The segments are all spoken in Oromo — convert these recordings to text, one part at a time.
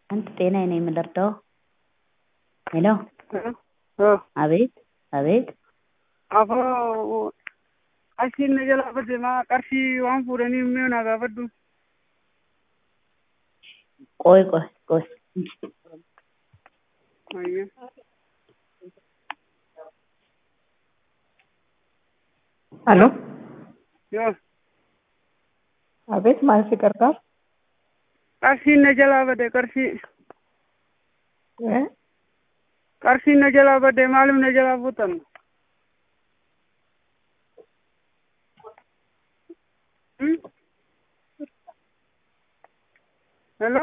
አንድ ጤናዬ ነው የምልርዳው? ሄሎ አቤት አቤት Afoo achiin na jalaa badde maa qarshii waan fuudhanii mi'oo naa gaafadhu. ቆይ ቆይ ቆይ Ayya. Aló, Yoo አቤት ማን ሲቀርባል? qarshiin na jalaa badde qarshii እ? qarshiin na jalaa badde maaliif na jalaa fuutan? Hmm? Hello?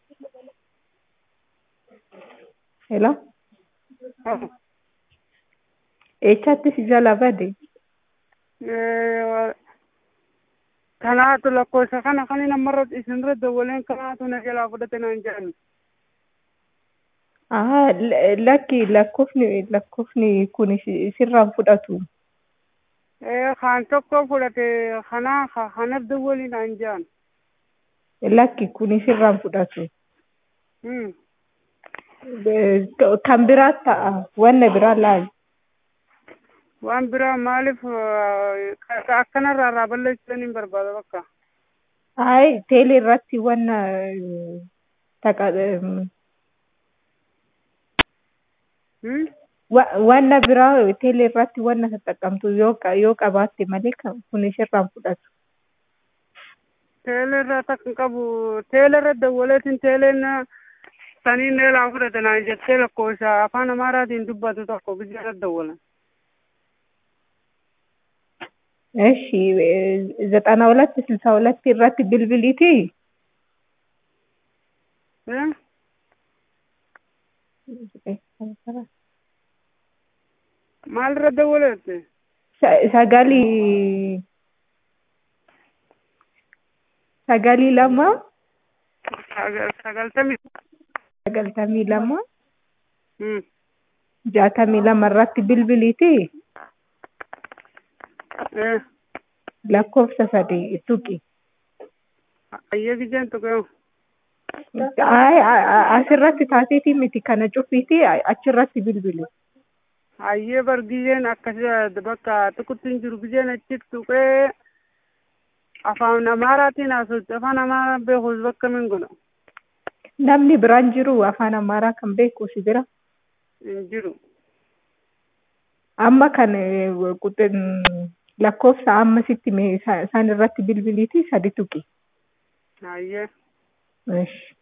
ሄሎ Oh. eessatti si jala bade? Eh, kanaatu lakkoofsa kana kan namarra isinirra dawwaleen kanaatu na jalaa fudhate naan jedhan. Ahaa, l- lakki lakkoofni lakkoofni kun si- sirraan fudhatu. Eh, kan tokko fudhate kana kanaaf dawwalii naan jedhan. Lakki kun sirraan fudhatu. Hmm. Eh, Kan biraa ta'a. Wanna biraa laal. waan biraa maaliif eh, ka- akkanarraa irraa balleessuun hin barbaada bakka. Ayi, teelee irratti wanna eh, taqa em, Hmm? wa- wanna biraa teelee irratti wanna tattaqamtu yoo qa- yoo qabaatte malee kan kun sirraan fudhatu. Teelerra takka qabu teelerra dawwaleetiin teeleen sanii neelaa fudhate naan jettee lakkoofsa afaan amaaraatiin dubbatu tokko biyyarra dawwalan. እሺ ዘጠና ሁለት ስልሳ ሁለት irratti bilbiliiti Eh? Maalirra dawwaleette? Sa- sagalii sagalii lama Sagal- Sagaltamii. sagaltamii lama Hmm. jaatamii lama irratti bilbiliiti Eh. lakkoofsa sadii tuqi Ayyee gijeen tuqeewu. Ay, a- a- asirratti taateetii miti kana cufiiti achirratti bilbili Ayyee bar gijeen akkasii bakka tuqutti hin jiru gijeen achitti tuqee afaan amaaraatiin haasofti afaan amaaraa beekuus bakka min godha namni biraan jiru afaan amaaraa kan beeku si bira hin jiru. amma kan eh, quxin lakkoofsa amma sitti mee isa- isaan irratti bilbiliiti sadi tuqi Ayyee. Ish.